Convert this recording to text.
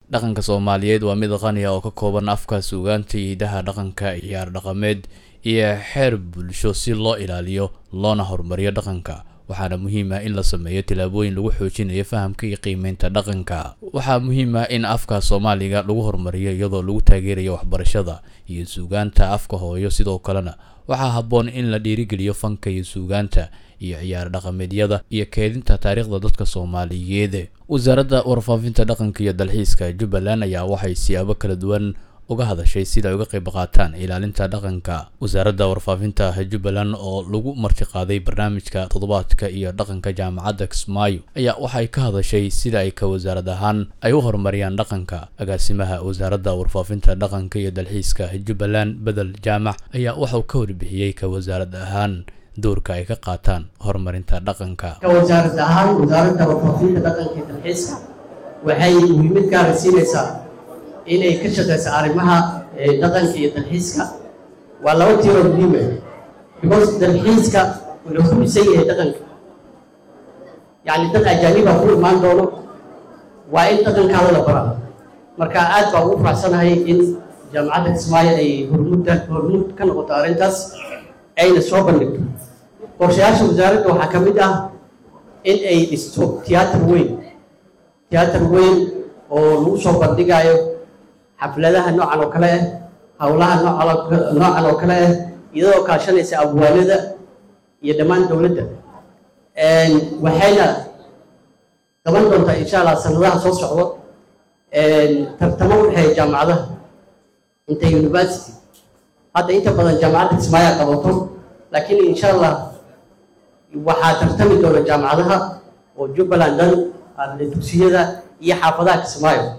dhaqanka soomaaliyeed waa mid qani ah oo ka kooban afka suugaanta iyo hidaha dhaqanka ciyaar dhaqameed iyo xeer bulsho si loo ilaaliyo loona horumariyo dhaqanka waxaana muhiim ah in la sameeyo tillaabooyin lagu xoojinayo fahamka iyo qiimeynta dhaqanka waxaa muhiim ah in afka soomaaliga lagu horumariyo iyadoo lagu taageerayo waxbarashada iyo suugaanta afka hooyo sidoo kalena waxaa habboon in la dhiirigeliyo fanka iyo suugaanta iyo ciyaar dhaqameedyada iyo keedinta taariikhda dadka soomaaliyeed wasaaradda warfaafinta dhaqanka iyo dalxiiska jubbaland ayaa waxay siyaabo kala duwan uga hadashay sida ay uga qayb qaataan ilaalinta dhaqanka wasaaradda warfaafinta jubbaland oo lagu martiqaaday barnaamijka toddobaadka iyo dhaqanka jaamacadda kismaayo ayaa waxay ka hadashay sida ay ka wasaarad ahaan ay u horumariyaan dhaqanka agaasimaha wasaaradda warfaafinta dhaqanka iyo dalxiiska jubbaland bedel jaamac ayaa waxauu ka warbixiyey ka wasaarad ahaan doorka ay ka qaataan horumarinta dhaqanka ka wasaarad ahaan wasaaradda warfaafinta dhaqanka iyo dalxiiska waxay muhiimad gaara siinaysaa inay ka shaqayso arrimaha dhaqanka iyo dalxiiska waa laba tiiroo muhiim ah because dalxiiska wuxuu ku dhisan yahay dhaqanka yacni dad ajaaniba ku imaan doono waa in dhaqankaada la baraa marka aad baa ugu faraxsanahay in jaamacadda kismaayo ay hormuudda hormuud ka noqoto arrintaas ayna soo bandhigto qorshayaasha wasaaradda waxaa ka mid ah in ay dhisto tiyaatar weyn tiyaatar weyn oo lagu soo bandhigayo xafladaha noocan oo kale ah howlaha noocan oo kale ah iyadoo kaashanaysa abwaanada iyo dhammaan dowladda waxayna qaban doontaa insha allah sanadaha soo socdo tartamo u dhexeeya jaamacadaha inta university hadda inta badan jaamacadda kismaayaa qabato laakiin insha allah waxaa tartami doona jaamacadaha oo jubbaland dhan dugsiyada iyo xaafadaha kismaayo